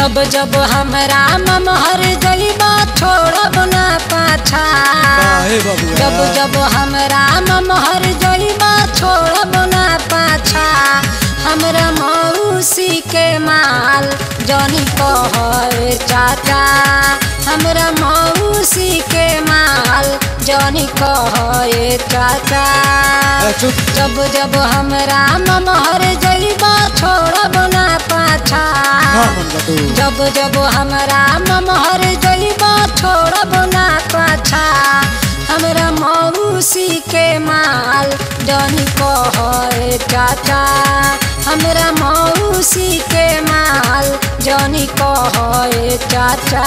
जब जब हमरा ममहर जइबा छोड़ब ना पाछा काहे बबुआ जब जब हमरा ममहर जइबा छोड़ब ना पाछा हमरा मौसी के माल जनी कहे चाचा हमरा मौसी के माल जनी कहे चाचा ए, चुप जब जब हमरा ममहर जइबा छोड़ब ना पाछा ना मन बटू जब जब हमरा ममहर जइबा छोड़ब ना पाछा हमरा मौसी के माल जनी कहे चाचा हमरा मौसी के माल जनी कहे चाचा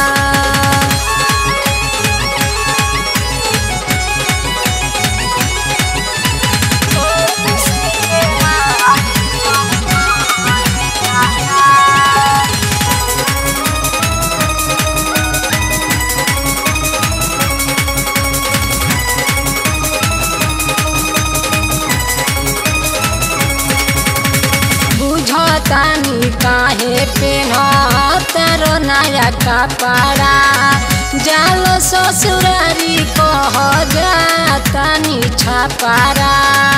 बुझतानी काहे पेनहतर नया कपड़ा जाल ससुरारी कह जातानी छपारा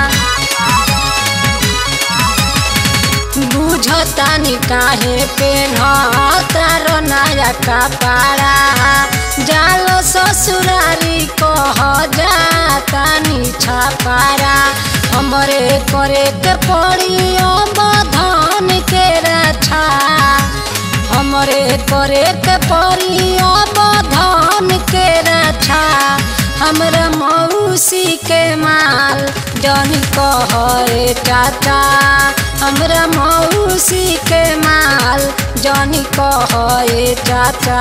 बुझतानी काहे पेनहतर नया कपड़ा जाल ससुरारी कह जातानी छपारा हमरे करे के पड़ी अब धन के रक्षा हमरे करे के पड़ी अब धन के रक्षा हमरा मौसी के माल जनी कहे चाचा हमरा मौसी के माल जनी कहे चाचा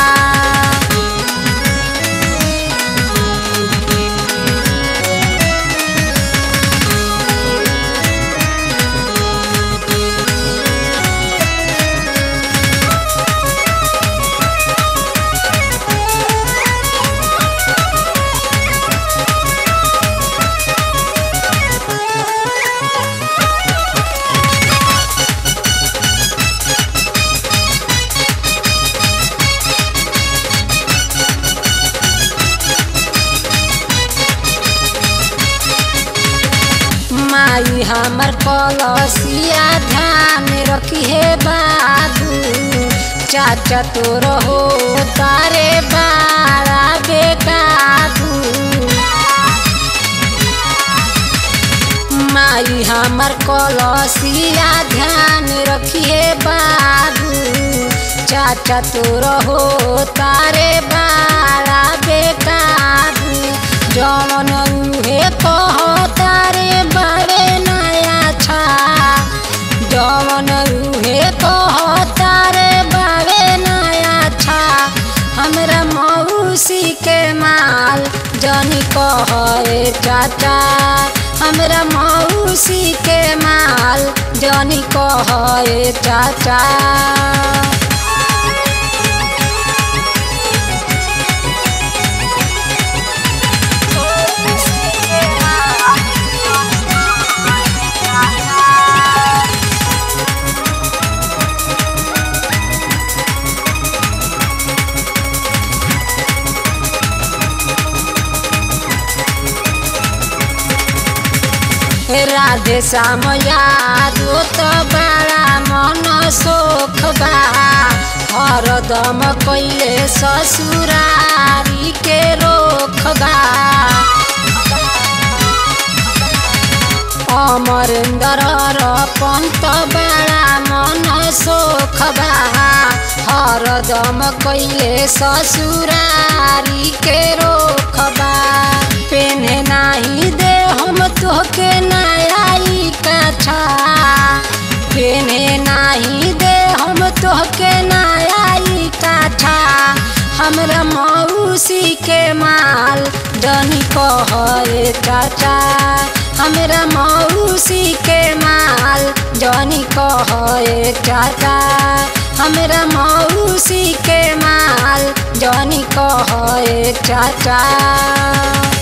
माई हमर कलसिया ध्यान रखी हे बाबू चाचा तोर हो तारे बारा बेकाबू माई हमर कलसिया ध्यान रखी हे बाबू चाचा तोर हो तारे बारा बेकाबू जवन उहे कह तारे बड़े नया छा जवन उहे कह तारे बड़े नया छा हमरा मौसी के माल जनी कहे चाचा हमरा मौसी के माल जनी कहे चाचा राधे श्याम यादो तो बड़ा मन सोख बा हरदम कैले ससुरारी के रोख बा अमरेंद्र र पंत बड़ा मन सोख बा हरदम कैले ससुरारी के रोख बा पेन्हे नाही दे हम तोहके नयाई कछा पेन्हे नाही दे हम तोहके नयाई कछा हमरा मौसी के माल जनी कहे चाचा हमरा मौसी के माल जनी कहे चाचा हमरा मौसी के माल जनी कहे चाचा